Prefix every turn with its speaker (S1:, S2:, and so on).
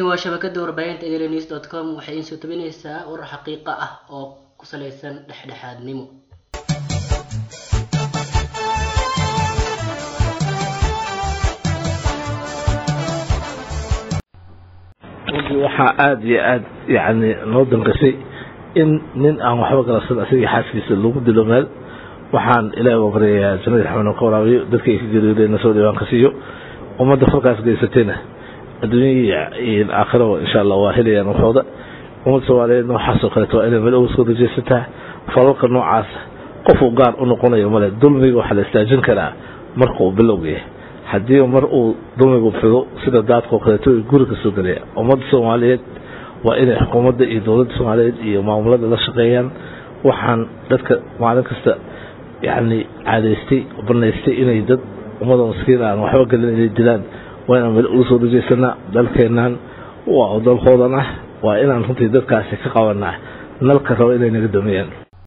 S1: waa shabakada warbaahinta enews dot com waxay iin soo tabinaysaa warar xaqiiqa ah oo ku salaysan dhexdhexaadnimo
S2: runtii waxaa aada iyo aada yacni noo danqashay in nin aan waxba galasada asaga xaaskiisa lagu dilo meel waxaan ilaahi waa baryayaa jannada raxmana ka waraabiyo dadka ay ka geeriyoodeena soo dhawaan ka siiyo ummadda falkaas geysatayna adduunya iyo aakhiraba insha allah waa helayaan waxooda ummadda soomaaliyeedna waxaasoo kaleeto waa inay meel uga soo rajaysataa falalka noocaasa qofuu gaar u noqonayo male dulmiga waxaa la istaajin karaa marka uu bilowga yahay haddii mar uu dulmigu fido sida daadkao kaleeto guri ka soo gelaya ummadda soomaaliyeed waa inay xukuumadda iyo dowladda soomaaliyeed iyo maamulada la shaqeeyaan waxaan dadka maalin kasta yacni caadaystay banaystay inay dad ummada maskiin aan waxba gelin inay dilaan waa inaan meel ugu soo dhajaysanaa dalkeennan waa dalkoodan ah waa inaan runtii dadkaasi ka qabanaa nalka rabo inay naga damiyaan